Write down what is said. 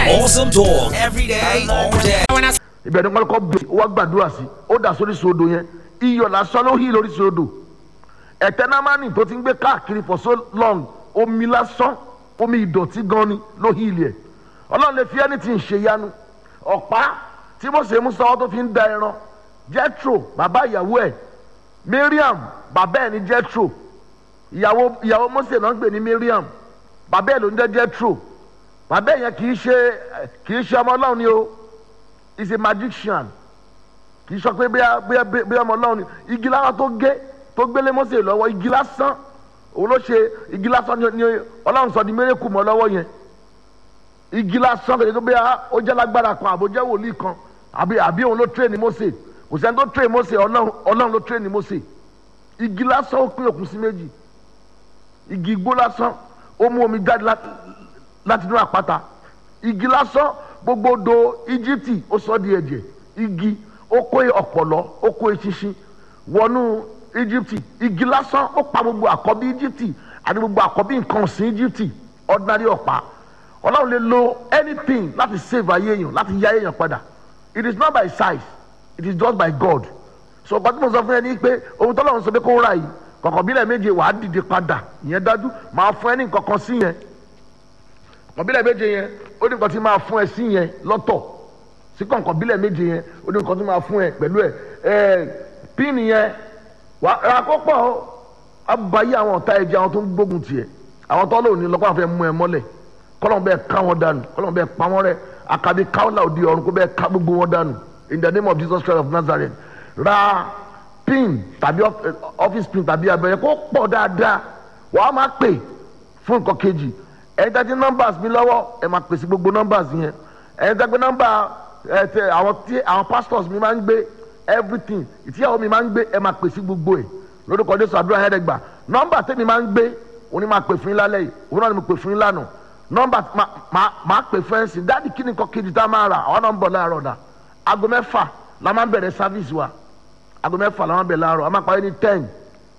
night. Awesome talk every day, all day. When I ibẹ̀ ni kọ́kọ́ bẹ̀ ó wá gbàdúrà sí ó dà sórí sódò yẹn iyọ̀ lásán ló hí lórí sódò ẹ̀tẹ́ námánì tó ti ń gbé káàkiri for so long omi lásán omi ìdọ̀tí gan ni ló hí ilẹ̀ ọlọ́run lè fi ẹni tí ń ṣe yanu ọ̀pá tí Mósè mú sọ́wọ́ tó fi ń da ẹran Jethro bàbá ìyàwó ẹ̀ Miriam bàbá ẹ̀ ní Jethro ìyàwó ìyàwó Mósè náà ń gbè ní Miriam bàbá ẹ̀ ló ń jẹ́ Jethro bàbá ẹ̀ yẹn kì í ṣe kì í ṣe ọmọ ọlọ́run ni o is a magician kì í sọ pé bí bí bí ọmọ ọlọ́run ni igi lásán tó gé tó gbélé Mósè lọ́wọ́ igi lásán òun ló ṣe igi lásán ni ọlọ́run sọ di mérekù mọ́ lọ́wọ́ yẹn igi lásán kò bí ó jẹ́ lágbára kan àbò jẹ́ wòlíì kan àbí àbí òun ló train Mósè kò sẹ́ni tó train Mósè ọlọ́run ọlọ́run ló train Mósè igi lásán ó pín òkun sí méjì igi igbó lásán ó mú omi jáde láti inú àpáta igi lásán gbogbo do íjíbítì ó sọ di ẹ̀jẹ̀ igi ó kó ọ̀pọ̀lọ́ ó kó eṣinṣin wọnú íjíbítì igi lásán ó pa gbogbo àkọ́bí íjíbítì àti gbogbo àkọ́bí nǹkan ọ̀sìn íjíbítì ordinary ọ̀pá ọlọ́run lè lo anything láti save ayé èèyàn láti yá èèyàn padà it is not by size it is just by God so ọ̀pá tí mo sọ fún ẹ ní pé ohun tó lọ́run sọ pé kó rà yìí kọ̀kọ̀ bílẹ̀ méje wàá dìde padà ìyẹn dájú máa fún ẹ ní nǹkan kan sí yẹn kọ̀kọ̀ bílẹ̀ méje yẹn ó ní nǹkan tí máa fún ẹ sí yẹn lọ́tọ̀ sí kọ̀kọ̀ bílẹ̀ méje yẹn ó ní nǹkan tí máa fún ẹ pẹ̀lú ẹ ẹ píìnì yẹn wà á kó pọ̀ ó abayé àwọn ọ̀tá ẹ̀jẹ̀ àwọn tó ń gbógun tiẹ̀ àwọn tó lò ní lọ́kọ́ àfẹ́ mú ẹ mọ́lẹ̀ kọ́lọ́n bẹ́ẹ̀ ká wọn dànù kọ́lọ́n bẹ́ẹ̀ pa wọn rẹ́ akabi káwọ́lá òdi ọ̀run kó bẹ́ẹ̀ ká gbogbo wọn dànù in the name of Jesus Christ of Nazareth ra pin tàbí office pin tàbí abẹ́rẹ́ kó pọ̀ dáadáa wàá máa pè fún nǹkan kejì ẹ̀yin tẹ́tí numbers mi lọ́wọ́ ẹ̀ máa pèsè gbogbo numbers yẹn ẹ̀yin tẹ́gbẹ́ number ẹ̀ tẹ àwọn tí àwọn pastors mi máa ń gbé everything ìtìyàwó mi máa ń gbé ẹ̀ máa pèsè gbogbo ẹ̀ lórúkọ Jésù àdúrà yẹn dẹ́gbà number tẹ́mi máa ń gbé òun ni máa pè fún yín lálẹ́ yìí òun náà ni mo pè fún yín lánàá number máa pè fún ẹ̀ sí dáàdi kí ni nǹkan kejì tá a máa rà àwọn náà ń bọ̀ láàárọ̀ dà aago mẹ́fà la máa ń bẹ̀rẹ̀ service wa aago mẹ́fà la máa ń bẹ̀rẹ̀ láàárọ̀ a máa parí ní ten